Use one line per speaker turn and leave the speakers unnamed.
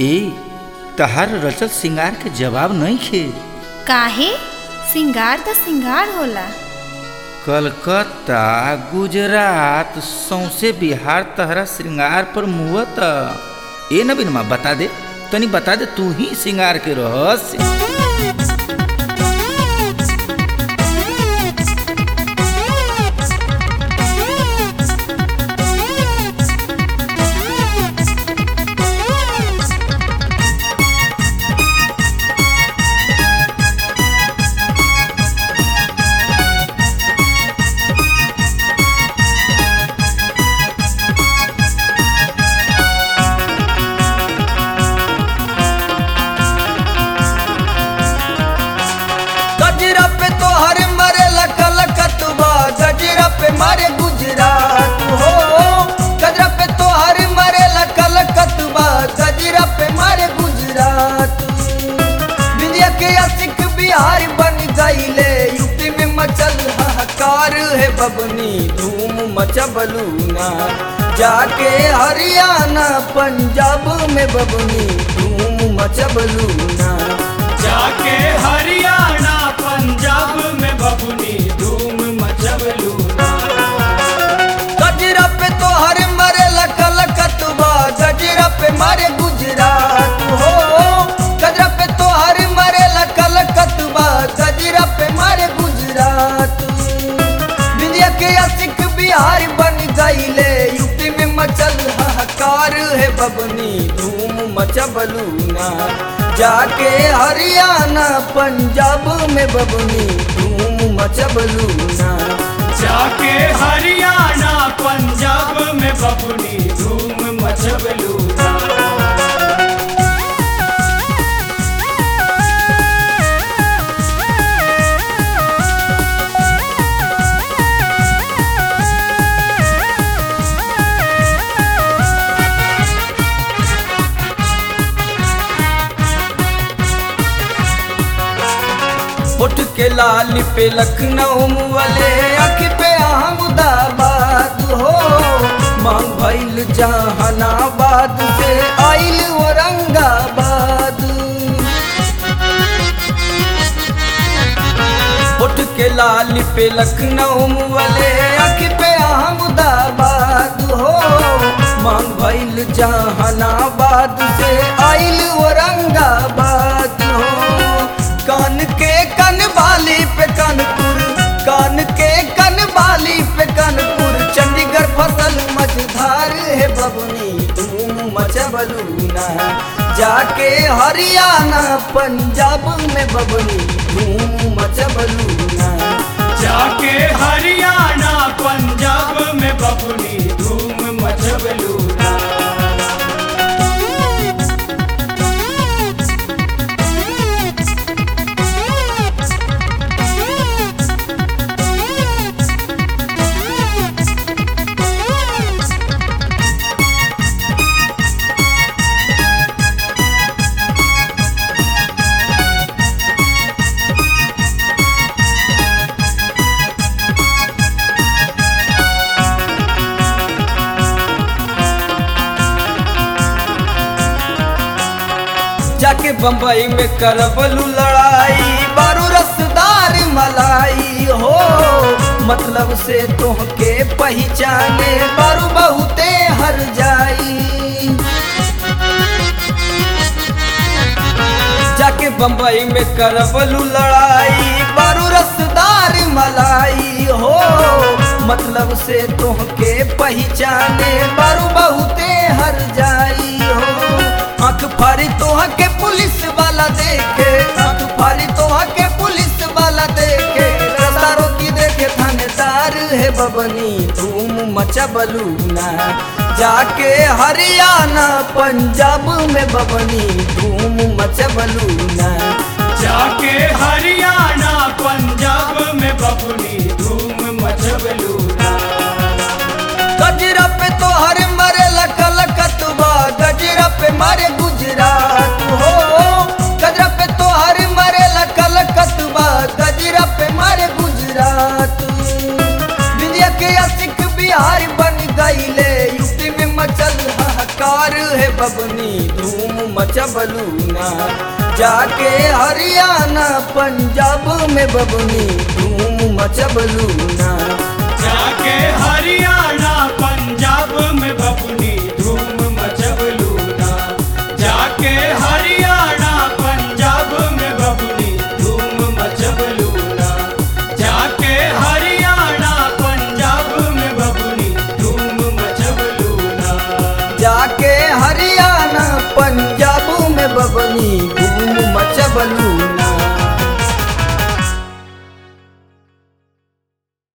ए तहार रचत सिंगार के जवाब नहीं खे
काहे सिंगार त सिंगार होला
कलकत्ता गुजरात सौसे बिहार तहरा श्रृंगार पर मुहत ए नबीनमा बता दे तनी बता दे तू ही श्रृंगार के रहस्य
गजरा पे तो हर मरे लकल कतुबा गजरा पे मारे गुजरात हो गजरा पे तो हर मरे लकल कतुबा गजरा पे मारे गुजरात विंध्या के असिक बिहार बन गईले यूपी में मचल हाहाकार है बबनी धूम मचबलू ना जाके हरियाणा पंजाब में बबनी धूम मचबलू ना
जाके हरियाणा पंजाब में बबुनी धूम मचबलू
गजरा पे तो हर मरे लकल कतुबा गजरा पे मारे गुजरात हो गजरा पे तो हर मरे लकल कतुबा गजरा पे मारे गुजरात विंध्या के असिक बिहार बन गईले यूपी में मचल हाहाकार है बबनी धूम मचबलू ना जाके हरियाणा पंजाब में बबनी धूम मचबलू ना
जाके हरियाणा पंजाब में बबुनी धूम मचबलू
उठ के लाल पे लखनऊ वाले अख पे अहमदाबाद हो मांग भइल जहानाबाद से आइल औरंगाबाद उठ के लाल पे लखनऊ वाले अख पे अहमदाबाद हो मांग भइल जहानाबाद से आइल औरंगाबाद हो कान के कन बाली पे कानपुर कान के कन बाली पे कानपुर चंडीगढ़ फसल मझधार है बबनी धूम मचबलू ना जाके हरियाणा पंजाब में बबनी धूम मचबलू ना
जाके हरियाणा पंजाब में बबुनी धूम मचबलू
जाके बम्बई में करबलू लड़ाई बारू रसदार मलाई हो मतलब से तोहके पहचाने बारू बहुते हर जाई जाके बम्बई में करबलू लड़ाई बारू रसदार मलाई हो मतलब से तोहके पहचाने बारू बहुते हर जाई हो आंख फाड़ी तोह के पुलिस वाला देखे आंख फाड़ी तोह के पुलिस वाला देखे रस्तारों की देखे थानेदार है बबनी धूम मचबलू ना जाके हरियाणा पंजाब में बबनी धूम मचबलू ना
जाके हरियाणा पंजाब में बबुनी धूम मचबलू
गजरा पे तो हर मरे लकल कतुबा गजरा पे मारे गुजरात हो गजरा पे तो हर मरे लकल कतुबा गजरा पे मारे गुजरात विंध्या के असिक बिहार बन गईले यूपी में मचल हाहाकार है बबनी धूम मचबलू ना जाके हरियाणा पंजाब में बबुनी धूम मचबलू ना